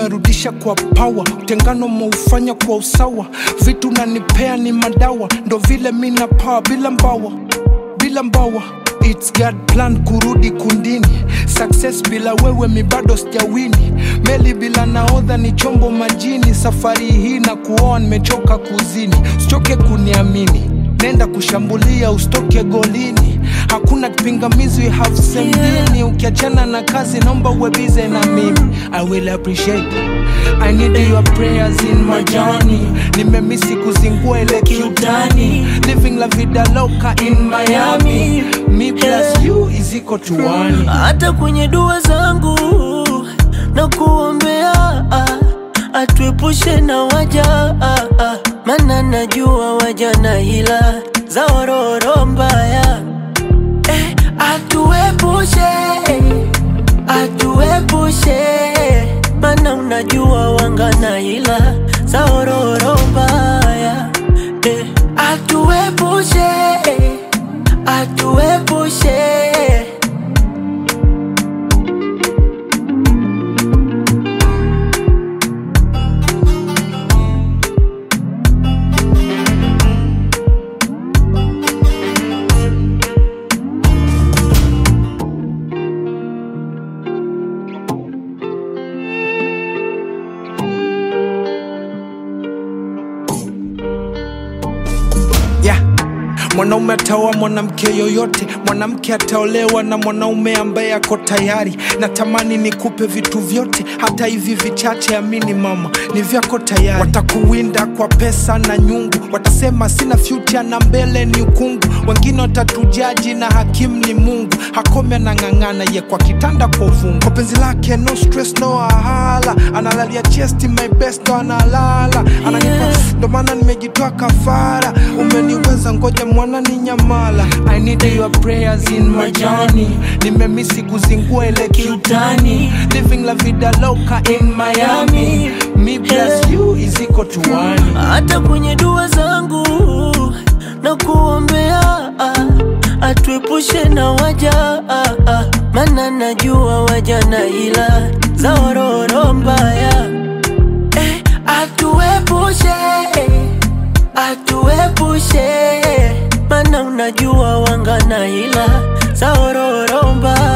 umerudisha kwa pawa utengano maufanya kwa usawa vitu nanipea ni madawa ndo vile mina paa bila mbawa bila mbawa It's God plan kurudi kundini success bila wewe mi bado sijawini meli bila naodha ni chombo majini safari hii na kuoa nimechoka kuzini usichoke kuniamini nenda kushambulia usitoke golini hakuna kipingamizi we have same dini ukiachana na kazi naomba uwe bize na mimi i will appreciate I need your prayers in my journey nimemisi kuzingua ile kiutani living la vida loca in Miami me plus you is equal to one hata kwenye dua zangu na kuombea ah, atuepushe na waja ah, ah, maana najua waja na hila za ororo mbaya eh, atuepushe atuepushe maana unajua wanga na hila za ororo mbaya eh, atuepushe atuepushe yeah. mwanaume ataoa mwanamke yoyote mwanamke ataolewa na mwanaume ambaye ako tayari natamani nikupe vitu vyote hata hivi vichache amini mama ni vyako tayari watakuwinda kwa pesa na nyungu watasema sina future na mbele ni ukungu wengine watatujaji na hakimu ni mungu hakome anang'ang'ana ye kwa kitanda kwa uvungu kwa penzi lake no stress no ahala analalia chesti my best ndo analala ananipa ndo maana nimejitoa kafara umeniweza ngoja mwana ni nyamala I need your prayers in my journey nimemisi kuzingua ile kiutani living la vida loca in Miami me plus you is equal to one hata kwenye dua zangu na kuombea ah, atuepushe na waja ah, ah, maana najua waja na ila za ororo mbaya eh, atuepushe atuepushe maana unajua wanga na ila za ororo mbaya